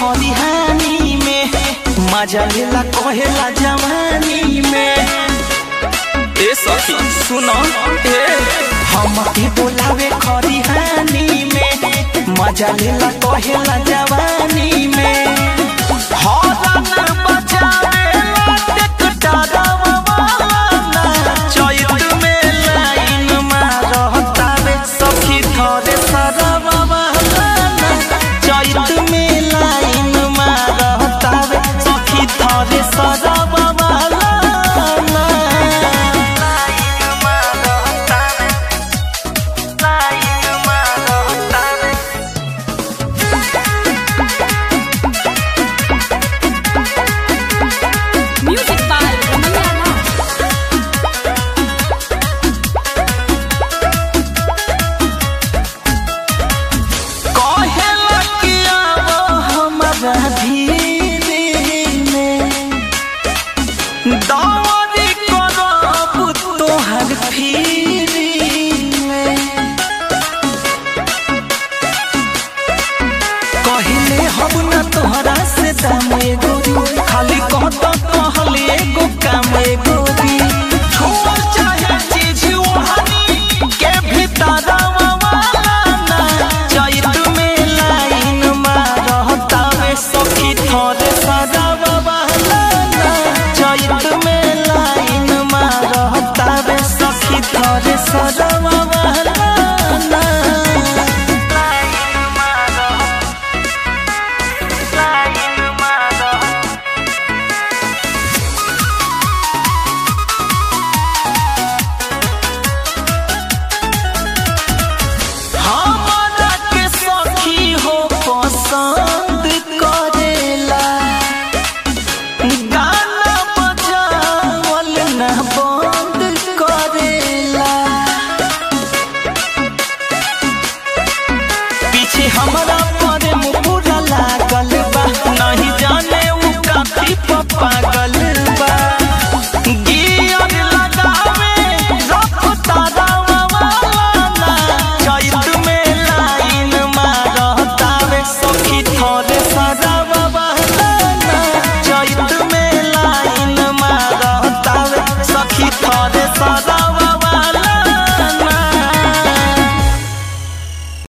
खरिहानी में मजा लेला कहेला जवानी में ए सखी सुनो ए हम के बोलावे खरिहानी में मजा लेला कहेला जवानी में हरन बजावे लाटेक डरावना चैत में लाइन मारतावे सखी थरे सरवावना चैत में लाइन मारतावे सखी थरे सरवावना लाइन मारतावे लाइन मारतावे Music by Ramaya Rao. कहेला कि आवो हमरा धीरे में दौरी करब तोहर फिरी में कहले हम न तोहरा से दामे गोरी खाली कहत कहले एगो काम गोरी छोड़ चाहे चीज ओहनी के भीतर वाला चैत में लाइन मारतावे सखी थरे सदावा चैत में लाइन मारतावे सखी थरे सदावा